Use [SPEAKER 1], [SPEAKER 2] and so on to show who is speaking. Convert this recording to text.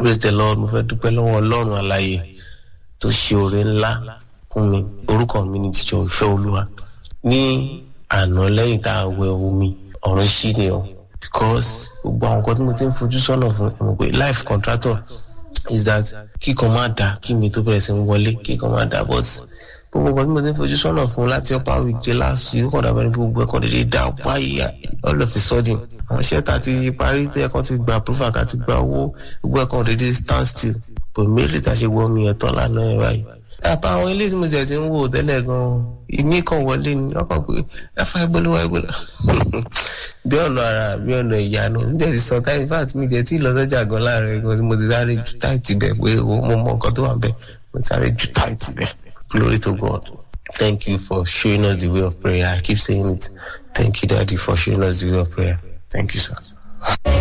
[SPEAKER 1] praise the lord mo fẹ́ dúpẹ́ lọ́wọ́ ọlọ́run àlàyé tó ṣe oore ńlá fún mi orúkọ mi ni jíjọ ìfẹ́ olúwa ní àná lẹ́yìn tá a wẹ omi ọ̀run ṣí ni o because gbogbo àwọn nǹkan tí mo ti ń fojú sọ́nà fún ẹ mọ̀ pé life contractor is that kíkan má dà kí mi tó bẹ̀rẹ̀ sí ń wọlé kíkan má dà but gbogbo nǹkan tí mo ti ń fojú sọ́nà fún láti upper week jẹ́ láti ó kàn dàbẹ́ ní gbogbo ẹ̀kọ́ dédé dá wáyé all of a sudden àwọn iṣẹ́ tá a ti parí tẹ́ ẹ̀kan ti gba approval ká ti gba owó gbogbo ẹ̀kan dédé stand still but méjì tá a ṣe wọ omi ẹ̀tọ́ lánàá ẹ̀ báyìí àpá àwọn ilé tí mo jẹ ti ń wò tẹ́lẹ̀ gan-an ìmí kan wọlé ni wọ́n kàn pé ẹ̀fà ìgbóluwà ìgbóluwà bí ọ̀nà ara bí ọ̀nà ìyanu ní tẹ̀sí sọ táyì fat mi jẹ́ tí ìlọsọ́jà gan láàrin gan mo ti sáré ju táìtì bẹ̀ pé mo mọ nǹkan tó wà bẹ̀ mo ti sáré ju táìtì bẹ̀ glory to God thank you for showing us the way of prayer I keep saying it thank you daddy for showing us the way of prayer thank you sir.